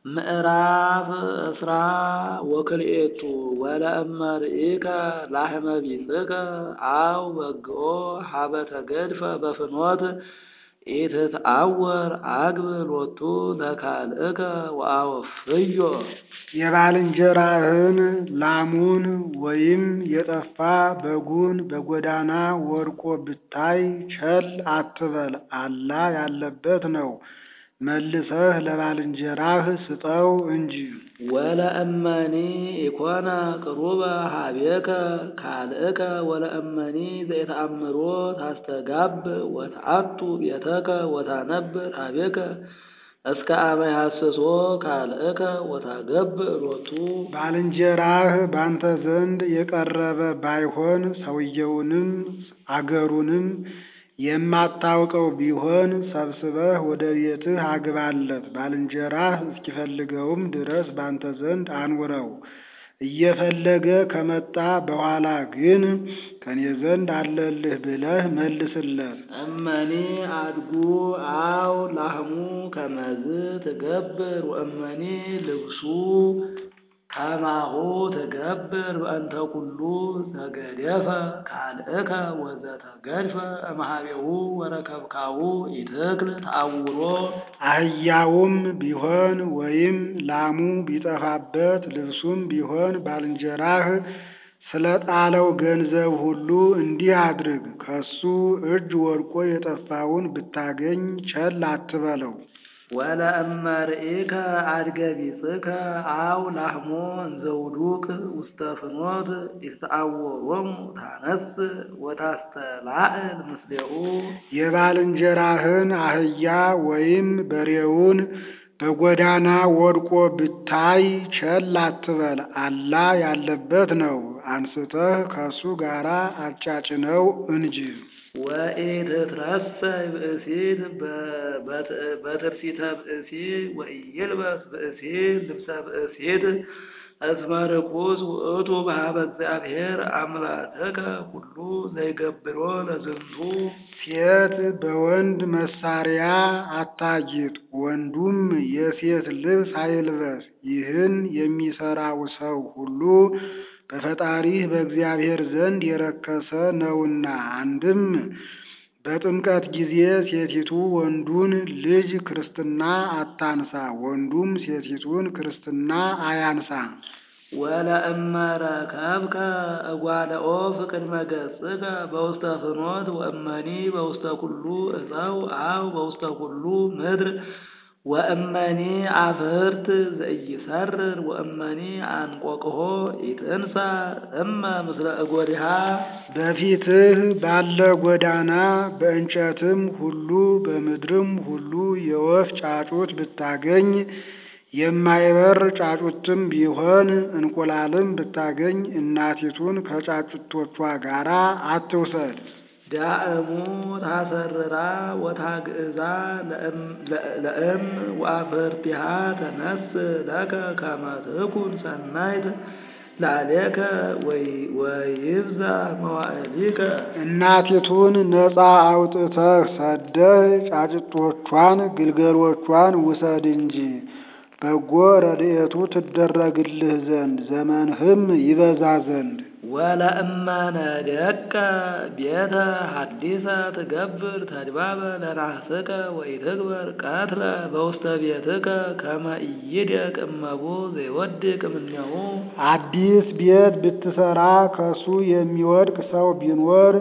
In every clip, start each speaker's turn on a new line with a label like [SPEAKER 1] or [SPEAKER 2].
[SPEAKER 1] ምዕራፍ እስራ ወክልኤቱ ወለእመ ርኢከ ላሕመ ቢጽከ አው በግኦ ሀበ ተገድፈ በፍኖት ኢትትአወር አግብ ሎቱ ለካልእከ ወአወፍዮ
[SPEAKER 2] የባልንጀራህን ላሙን ወይም የጠፋ በጉን በጎዳና ወድቆ ብታይ ቸል አትበል፣ አላ ያለበት ነው። መልሰህ ለባልንጀራህ ስጠው እንጂ።
[SPEAKER 1] ወለእመኒ ኢኮነ ቅሩበ ሀቤከ ካልእከ ወለእመኒ ዘይተአምሮ ታስተጋብ ወተአቱ ቤተከ ወታነብር ሀቤከ እስከ አመ ያስሶ ካልእከ ወታገብ ሎቱ
[SPEAKER 2] ባልንጀራህ ባንተ ዘንድ የቀረበ ባይሆን ሰውየውንም አገሩንም የማታውቀው ቢሆን ሰብስበህ ወደ ቤትህ አግባለት። ባልንጀራህ እስኪፈልገውም ድረስ ባንተ ዘንድ አኑረው። እየፈለገ ከመጣ በኋላ ግን ከኔ ዘንድ አለልህ ብለህ መልስለት።
[SPEAKER 1] እመኒ አድጉ አው ላህሙ ከመዝ ትገብር ወእመኒ ልብሱ ከማሁ ትገብር በእንተ ኩሉ ዘገደፈ ካልእከ ወዘተገድፈ እምኀቤሁ ወረከብካሁ ኢትክል ተአውሮ
[SPEAKER 2] አህያውም ቢሆን ወይም ላሙ ቢጠፋበት ልብሱም ቢሆን ባልንጀራህ ስለ ጣለው ገንዘብ ሁሉ እንዲህ አድርግ። ከሱ እጅ ወድቆ የጠፋውን ብታገኝ ቸል አትበለው።
[SPEAKER 1] ወለእመ ርኢከ አድገ ቢጽከ አው ላህሞ እንዘውዱቅ ውስተ ፍኖት ኢትተአወሮሙ ታነስ ወታስተላዕል ምስሌሁ
[SPEAKER 2] የባልንጀራህን አህያ ወይም በሬውን በጎዳና ወድቆ ብታይ ቸል አትበል፣ አላ ያለበት ነው። አንስተህ ከሱ ጋር አጫጭነው እንጂ።
[SPEAKER 1] ወኢትትረሰይ ብእሲት በትርሲተ ብእሲ ወኢይልበስ ብእሲ ልብሰ ብእሲት እስመ ርኩስ ውእቱ በኀበ እግዚአብሔር አምላክከ ሁሉ ዘይገብሮ ለዝንቱ
[SPEAKER 2] ሴት በወንድ መሳሪያ አታጊጥ፣ ወንዱም የሴት ልብስ አይልበስ። ይህን የሚሰራው ሰው ሁሉ በፈጣሪህ በእግዚአብሔር ዘንድ የረከሰ ነውና። አንድም በጥምቀት ጊዜ ሴቲቱ ወንዱን ልጅ ክርስትና አታንሳ፣ ወንዱም ሴቲቱን ክርስትና አያንሳ።
[SPEAKER 1] ወለእመ ረከብከ እጓለ ኦፍ ቅድመ ገጽከ በውስተ ፍኖት ወእመኒ በውስተ ኩሉ እፀው አው በውስተ ኩሉ ምድር ወእመኒ አፍርት ዘኢይሰርር ወእመኒ አንቆቅሆ ኢትንሣ እመ ምስለ እጎዲሃ
[SPEAKER 2] በፊትህ ባለ ጎዳና በእንጨትም ሁሉ በምድርም ሁሉ የወፍ ጫጩት ብታገኝ የማይበር ጫጩትም ቢሆን እንቁላልም ብታገኝ እናቲቱን ከጫጩቶቿ ጋር አትውሰድ።
[SPEAKER 1] ዳእሙ ታሰርራ ወታግእዛ ለእም ወአፍርቲሃ ተነስ ለከ ከመ ትኩን ሰናይት ላለከ ወይብዛ መዋዕሊከ
[SPEAKER 2] እናቲቱን ነፃ አውጥተህ ሰደህ ጫጭቶቿን ግልገሎቿን ውሰድ እንጂ በጎ ረድኤቱ ትደረግልህ ዘንድ ዘመንህም ይበዛ ዘንድ።
[SPEAKER 1] ወለእመ ነደቀ ቤተ ሐዲሰ ትገብር ተድባበ ለናህስከ ወኢትግበር ቀትለ በውስተ ቤትከ ከመ ኢይደቅ እመቡ ዘይወድቅ እምኔሁ
[SPEAKER 2] አዲስ ቤት ብትሰራ ከሱ የሚወድቅ ሰው ቢኖር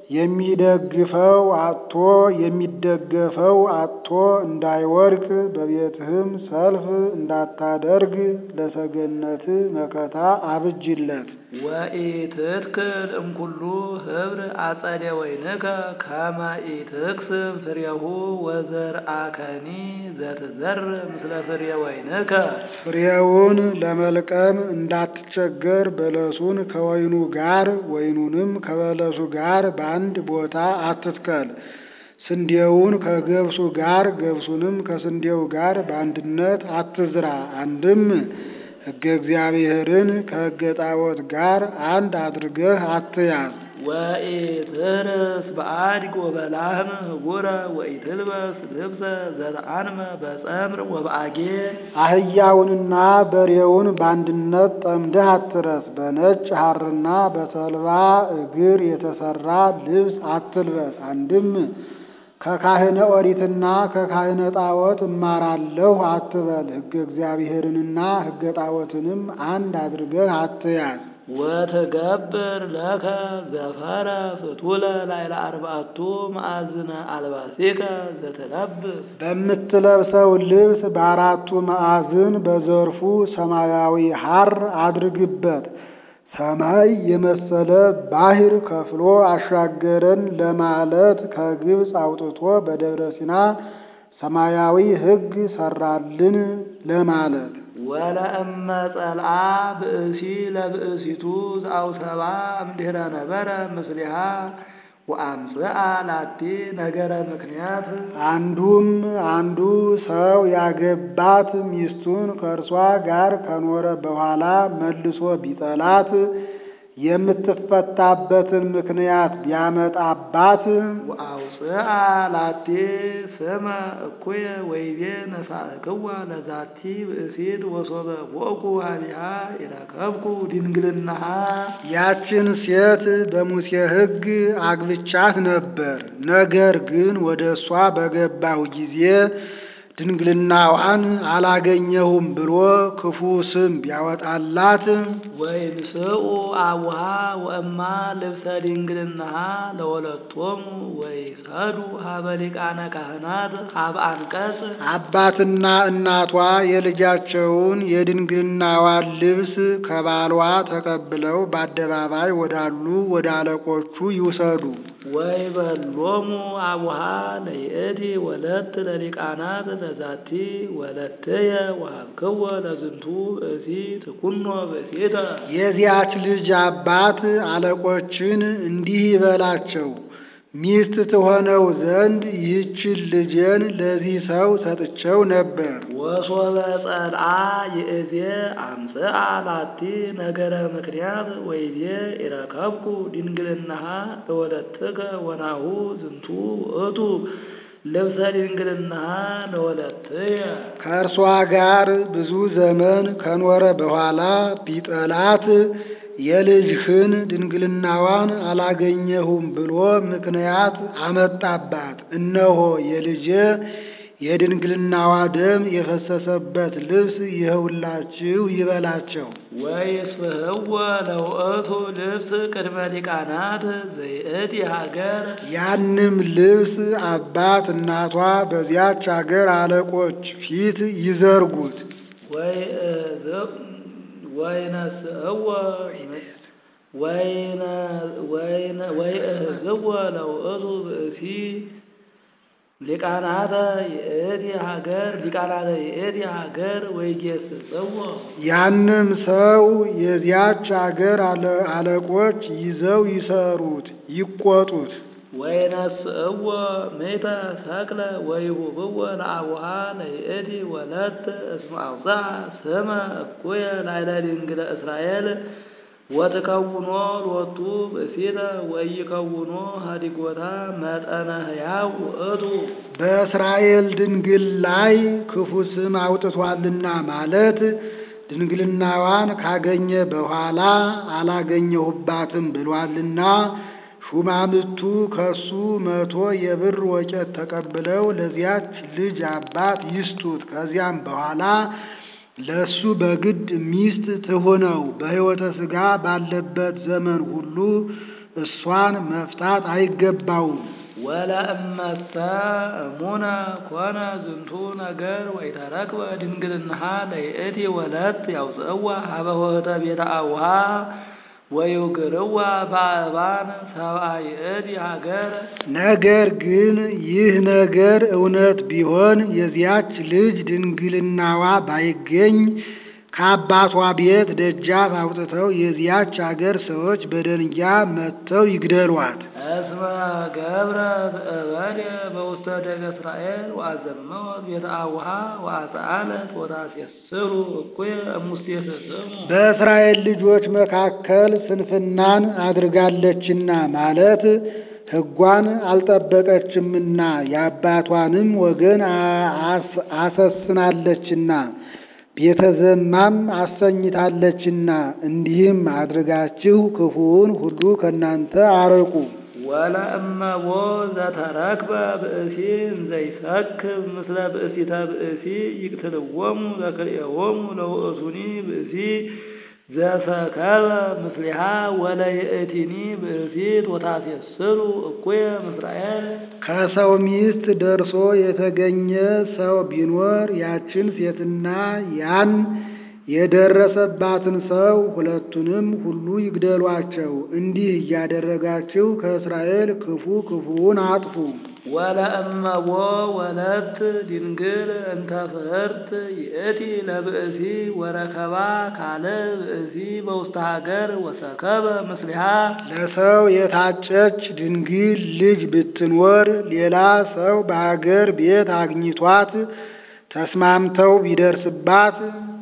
[SPEAKER 2] የሚደግፈው አጥቶ የሚደገፈው አጥቶ እንዳይወድቅ በቤትህም ሰልፍ እንዳታደርግ ለሰገነት መከታ አብጅለት።
[SPEAKER 1] ወኢትትክል እምኩሉ ኅብር አጸደ ወይንከ ከመ ኢትክስብ ፍሬሁ ወዘርአከኒ ዘትዘር ምስለ ፍሬ ወይንከ
[SPEAKER 2] ፍሬውን ለመልቀም እንዳትቸገር በለሱን ከወይኑ ጋር ወይኑንም ከበለሱ ጋር በአንድ ቦታ አትትከል። ስንዴውን ከገብሱ ጋር ገብሱንም ከስንዴው ጋር በአንድነት አትዝራ። አንድም ሕገ እግዚአብሔርን ከሕገ ጣዖት ጋር አንድ አድርገህ አትያዝ።
[SPEAKER 1] ወኢትርስ በአድግ ወበላህም ህቡረ ወኢትልበስ ልብሰ ዘተአንመ በጸምር ወበአጌ
[SPEAKER 2] አህያውንና በሬውን በአንድነት ጠምደህ አትረስ። በነጭ ሐርና በተልባ እግር የተሰራ ልብስ አትልበስ። አንድም ከካህነ ኦሪትና ከካህነ ጣዖት እማራለሁ አትበል። ሕገ እግዚአብሔርንና ሕገ ጣዖትንም አንድ አድርገህ አትያዝ።
[SPEAKER 1] ወትገብር ለከ ዘፈረ ፍቱለ ላይለ አርባዕቱ መዓዝነ አልባሲከ ዘትለብስ
[SPEAKER 2] በምትለብሰው ልብስ በአራቱ ማዕዝን በዘርፉ ሰማያዊ ሐር አድርግበት። ሰማይ የመሰለ ባሕር ከፍሎ አሻገረን ለማለት ከግብፅ አውጥቶ በደብረ ሲና ሰማያዊ ሕግ ሰራልን ለማለት
[SPEAKER 1] ወለእመ ጸልአ ብእሲ ለብእሲቱ ዘአውሰባ እምድኅረ ነበረ ምስሊሃ ወአምጽአ ላቲ ነገረ ምክንያት
[SPEAKER 2] አንዱም አንዱ ሰው ያገባት ሚስቱን ከእርሷ ጋር ከኖረ በኋላ መልሶ ቢጠላት የምትፈታበትን ምክንያት ቢያመጣባት
[SPEAKER 1] ወአውፅአ ላቲ ስመ እኩየ ወይቤ ነሳእክዋ ለዛቲ ብእሲት ወሶበ ቦእኩ ሀቢሃ ይረከብኩ ድንግልናሃ
[SPEAKER 2] ያችን ሴት በሙሴ ሕግ አግብቻት ነበር። ነገር ግን ወደ እሷ በገባሁ ጊዜ ድንግልናዋን አላገኘሁም ብሎ ክፉ ስም ቢያወጣላት
[SPEAKER 1] ወይንስኡ አቡሃ ወእማ ልብሰ ድንግልናሃ ለወለቶሙ ወይሰዱ ሀበ ሊቃነ ካህናት ሀበ አንቀጽ
[SPEAKER 2] አባትና እናቷ የልጃቸውን የድንግልናዋን ልብስ ከባሏ ተቀብለው በአደባባይ ወዳሉ ወደ አለቆቹ ይውሰዱ።
[SPEAKER 1] ወይበሎሙ አቡሃ ለይእቲ ወለት ለሊቃናት ለዛቲ ወለትየ ወሀብክዎ ለዝንቱ ብእሲ ትኩኖ ብእሲተ
[SPEAKER 2] የዚያች ልጅ አባት አለቆችን እንዲህ ይበላቸው፣ ሚስት ትሆነው ዘንድ ይህችን ልጄን ለዚህ ሰው ሰጥቼው ነበር።
[SPEAKER 1] ወሶበ ጸልአ ይእዜ አምጽአ ላቲ ነገረ ምክንያት ወይዜ ኢረከብኩ ድንግልናሃ ለወለትከ ወናሁ ዝንቱ ውእቱ ልብሰ ድንግልናሃ ለወለትየ
[SPEAKER 2] ከእርሷ ጋር ብዙ ዘመን ከኖረ በኋላ ቢጠላት የልጅህን ድንግልናዋን አላገኘሁም ብሎ ምክንያት አመጣባት። እነሆ የልጄ የድንግልናዋ ደም የፈሰሰበት ልብስ ይኸውላችሁ ይበላቸው።
[SPEAKER 1] ወይስፍህዎ ለውእቱ ልብስ ቅድመ ሊቃናት ዘይእቲ ሀገር
[SPEAKER 2] ያንም ልብስ አባት እናቷ በዚያች አገር አለቆች ፊት ይዘርጉት።
[SPEAKER 1] ወይነስእዎ ወይእህዝዎ ለውእቱ ብእሲ ሊቃናተ ይእቲ ሀገር ሊቃናተ ይእቲ ሀገር ወይጌስጽዎ
[SPEAKER 2] ያንም ሰው የዚያች አገር አለ- አለቆች ይዘው ይሰሩት፣ ይቆጡት።
[SPEAKER 1] ወይነስእዎ ምእተ ሰቅለ ወይሁብዎ ለአቡሃ ለይእቲ ወለት እስመ አውፅአ ስመ እኩየ ላዕለ ድንግለ እስራኤል ወትከውኖ ሎቱ ብእሲተ ወይከውኖ ሀዲጎታ መጠነ ሕያው ውእቱ
[SPEAKER 2] በእስራኤል ድንግል ላይ ክፉ ስም አውጥቷልና ማለት ድንግልናዋን ካገኘ በኋላ አላገኘሁባትም ብሏልና ሹማምቱ ከሱ መቶ የብር ወቄት ተቀብለው ለዚያች ልጅ አባት ይስጡት። ከዚያም በኋላ ለሱ በግድ ሚስት ትሁነው። በሕይወተ ሥጋ ባለበት ዘመን ሁሉ እሷን መፍታት አይገባውም።
[SPEAKER 1] ወለእመተ እሙነ ኮነ ዝንቱ ነገር ወይተረክበ ድንግልናሃ ለይእቲ ወለት ያውፅእዋ ሀበ ሆህተ ቤተ አቡሃ ወይውግርዋ በአእባን ሰብአ ይእቲ ሀገር
[SPEAKER 2] ነገር ግን ይህ ነገር እውነት ቢሆን የዚያች ልጅ ድንግልናዋ ባይገኝ ከአባቷ ቤት ደጃፍ አውጥተው የዚያች አገር ሰዎች በደንጊያ መጥተው ይግደሏት።
[SPEAKER 1] እስመ ገብረት እበድ በውስተ ደገ እስራኤል ወአዘመወት ቤተ አቡሃ ወአጽአለት ወታሴስሉ እኩየ እሙስቴት ስሙ
[SPEAKER 2] በእስራኤል ልጆች መካከል ስንፍናን አድርጋለችና ማለት ሕጓን አልጠበቀችምና የአባቷንም ወገን አስ- አሰስናለችና ቤተ ዘማም አሰኝታለችና እንዲህም አድርጋችሁ ክፉውን ሁሉ ከእናንተ አርቁ።
[SPEAKER 1] ወለእመቦ ዘተረክበ ብእሲ እንዘይሰክብ ምስለ ብእሲተ ብእሲ ይቅትልዎሙ ለክልኤዎሙ ለውእቱኒ ብእሲ ዘሰከበ ምስሊሃ ወለይእቲኒ ብእሲት ወታሴስሉ እኩየ ምስራኤል
[SPEAKER 2] ከሰው ሚስት ደርሶ የተገኘ ሰው ቢኖር ያችን ሴትና ያን የደረሰባትን ሰው ሁለቱንም ሁሉ ይግደሏቸው። እንዲህ እያደረጋችሁ ከእስራኤል ክፉ ክፉውን አጥፉ።
[SPEAKER 1] ወለእመቦ ወለት ድንግል እንተ ፍህርት ይእቲ ለብእሲ ወረከባ ካለ ብእሲ በውስተ ሀገር ወሰከበ ምስሊሃ
[SPEAKER 2] ለሰው የታጨች ድንግል ልጅ ብትኖር ሌላ ሰው በአገር ቤት አግኝቷት ተስማምተው ቢደርስባት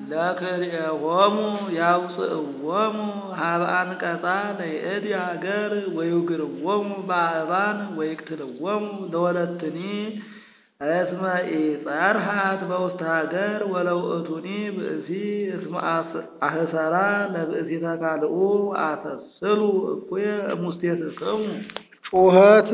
[SPEAKER 1] ለክልኤሆሙ ያውፅእዎሙ ሀበ አንቀጻ ለይእቲ ሀገር ወይውግርዎሙ በአእባን ወይቅትልዎሙ ለወለትኒ እስመ ኢጸርሃት በውስተ ሀገር ወለውእቱኒ ብእሲ እስመ አስ- አህሰራ ለብእሲተ ካልኡ አሰስሉ እኩየ እሙስቴትክሙ
[SPEAKER 2] ጩኸት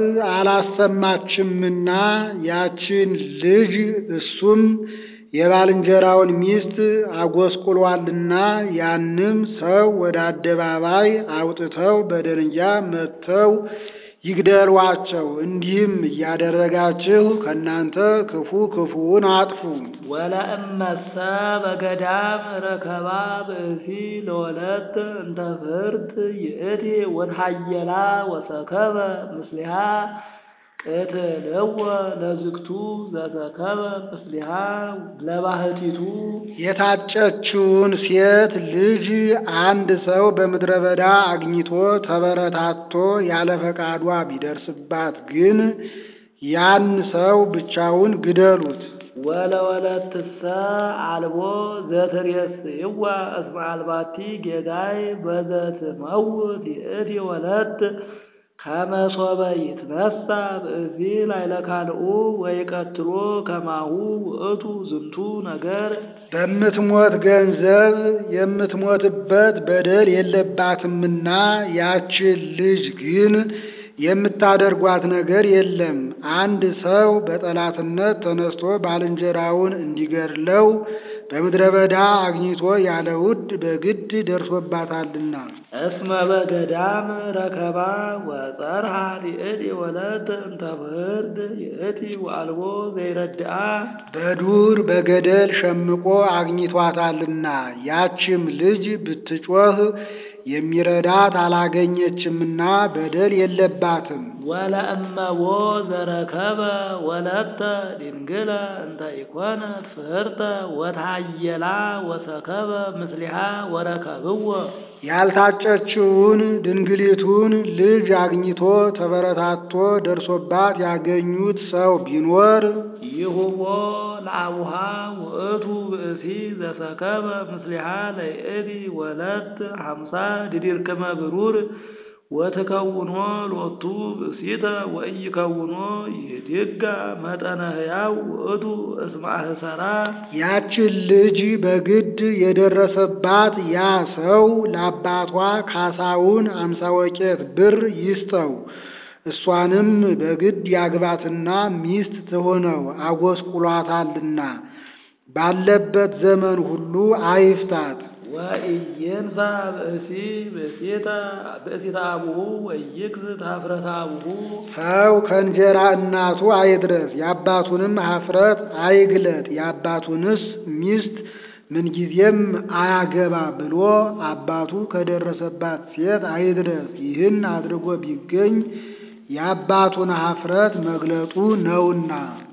[SPEAKER 2] አላሰማችምና ያችን ልጅ እሱም የባልንጀራውን ሚስት አጎስቁሏልና ያንም ሰው ወደ አደባባይ አውጥተው በደንጊያ መጥተው ይግደሏቸው። እንዲህም እያደረጋችሁ ከእናንተ ክፉ ክፉውን አጥፉ።
[SPEAKER 1] ወለእመሰ በገዳም ረከባ ብእሲ ለወለት እንተ ፍርት ይእቲ ወትሃየላ ወሰከበ ምስሊሃ ቅትልዎ ለዝግቱ ዘሰከበ ምስሊሃ ለባህቲቱ
[SPEAKER 2] የታጨችውን ሴት ልጅ አንድ ሰው በምድረ በዳ አግኝቶ ተበረታቶ ያለ ፈቃዷ ቢደርስባት ግን ያን ሰው ብቻውን ግደሉት።
[SPEAKER 1] ወለወለትሰ አልቦ ዘትሬስይዋ እስመ አልባቲ ጌጋይ በዘትመውት ይእቲ ወለት ከመሶበ ይትነሳ ብእሲ ላዕለ ካልኡ ወይቀትሎ ከማሁ ውእቱ ዝንቱ ነገር
[SPEAKER 2] በምትሞት ገንዘብ የምትሞትበት በደል የለባትምና ያችን ልጅ ግን የምታደርጓት ነገር የለም። አንድ ሰው በጠላትነት ተነስቶ ባልንጀራውን እንዲገድለው በምድረ በዳ አግኝቶ ያለ ውድ በግድ ደርሶባታልና።
[SPEAKER 1] እስመ በገዳም ረከባ ወጸርሃ ይእቲ ወለት እንተ ፍርድ ይእቲ ወአልቦ ዘይረድአ
[SPEAKER 2] በዱር በገደል ሸምቆ አግኝቷታልና ያችም ልጅ ብትጮህ የሚረዳት አላገኘችምና በደል የለባትም።
[SPEAKER 1] ወለእመቦ ዘረከበ ወለተ ድንግለ እንተ ኢኮነት ፍህርተ ወትሃየላ ወሰከበ ምስሊሃ ወረከብዎ
[SPEAKER 2] ያልታጨችውን ድንግሊቱን ልጅ አግኝቶ ተበረታቶ ደርሶባት ያገኙት ሰው ቢኖር
[SPEAKER 1] ይሁቦ ለአቡሃ ውእቱ ብእሲ ዘሰከበ ምስሊሃ ለይእቲ ወለት ሀምሳ ድዲርክመ ብሩር ወትከውኖ ሎቱ ብእሲተ ወኢይከውኖ ይድጋ መጠነ ሕያው ውእቱ እስመ አህሰራ
[SPEAKER 2] ያችን ልጅ በግድ የደረሰባት ያ ሰው ለአባቷ ካሳውን አምሳ ወቄት ብር ይስጠው። እሷንም በግድ ያግባትና ሚስት ትሆነው አጎስቁሏታልና ባለበት ዘመን ሁሉ አይፍታት።
[SPEAKER 1] ወኢይንሳ ብእሲ ብእሲተ ብእሲተ አቡሁ ወይክስ ኀፍረተ አቡሁ
[SPEAKER 2] ሰው ከእንጀራ እናቱ አይድረስ፣ የአባቱንም ኀፍረት አይግለጥ። የአባቱንስ ሚስት ምንጊዜም አያገባ ብሎ አባቱ ከደረሰባት ሴት አይድረስ። ይህን አድርጎ ቢገኝ የአባቱን ኀፍረት መግለጡ ነውና